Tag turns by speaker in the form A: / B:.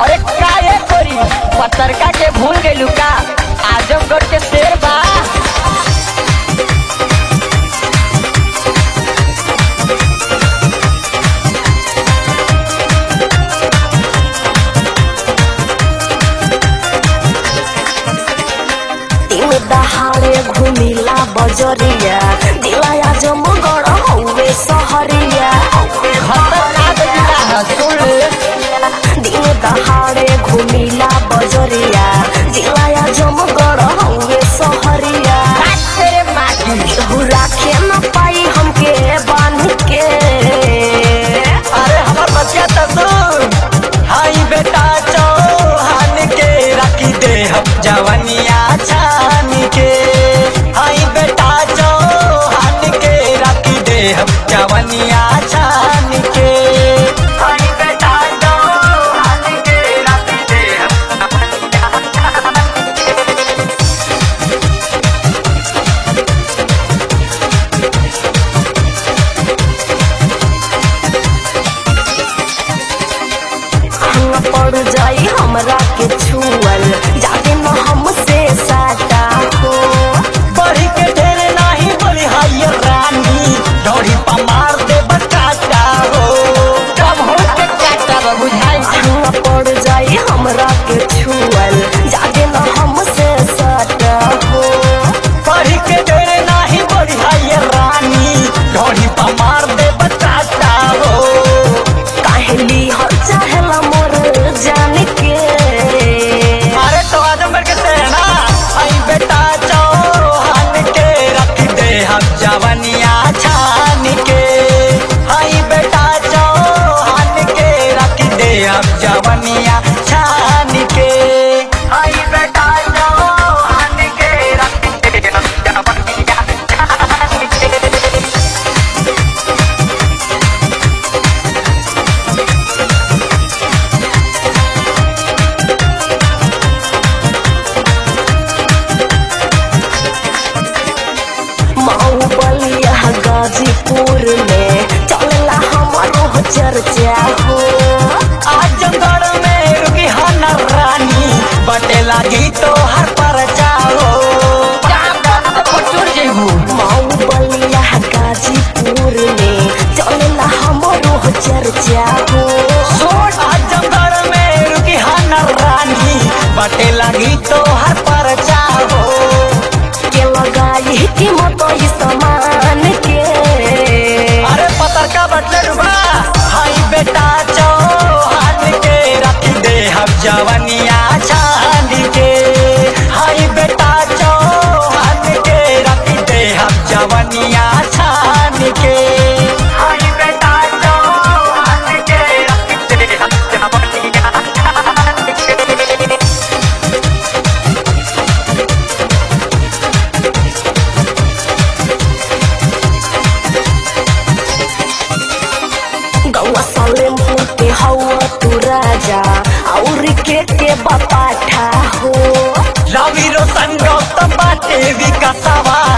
A: अरे का ये कोरी पतरका के भूल गइलू का आजमगढ़ के शेर बा
B: दिन दहाड़े घुमिला बजरिया दिलाया जमगढ़ हौवे सहरिया
A: खतरनाक जिला है सुन ले
B: दिन दहाड़े घुमिला बजरिया दिलाया जमगढ़ हौवे सहरिया
A: काट तेरे माँ की
B: केहू राखे न पाई हमके बांध के
A: अरे हमर बच्चा तो सुन हाई बेटा चौहान के रखी दे हम जवनिया छान के हाई बेटा चौहान के रखी दे हम जवनिया छान के हाई बेटा चौहान के रखी दे हम जवनिया छान के
B: हंग पड़ जाई हमरा के छुअल जाके न हमसे साटा हो
A: बढ़ी के ढेरे नाही बोली हाय रानी डोरी पा मार दे बकाटा हो कब हो के काटा बा बुझाई
B: हंग पड़ जाई हमरा के छुअल जाके न हमसे साटा हो
A: बढ़ी के ढेरे नाही बोली हाय रानी डोरी पा मार दे बकाटा हो
B: काहेली हर चाहेला मोर जान के
A: अरे तो आजमगढ़ के सेना आई बेटा चौहान के रख दे हम जवनिया छान के आई बेटा चौहान के रख दे हम जवनिया छान के आई बेटा चौहान के रख दे हम जवनिया छान के
B: माऊ बलिया गाजीपुर में चलला हमारो चर्चा हो
A: आजमगढ़ में रुकी हन रानी बटे लागी तो हर पर जाओ
B: माऊ बलिया गाजीपुर में चलला हमारो चर्चा हो
A: आजमगढ़ में रुकी हन रानी बटे लागी तो हर पर जाओ
B: के लगाई कीमत ई सामान के
A: अरे पतर का बटले डुबा हाई बेटा चौहान के रख दे हम जवनिया छान के हाई बेटा चौहान के रख दे हम जवनिया छान के हाई बेटा चौहान के रख दे हम जवनिया छान के
B: गौवा सालेमपुर के हवा तू राजा और के के बपाठा हो
A: रवि रोशन गौतम बाटे विकासवा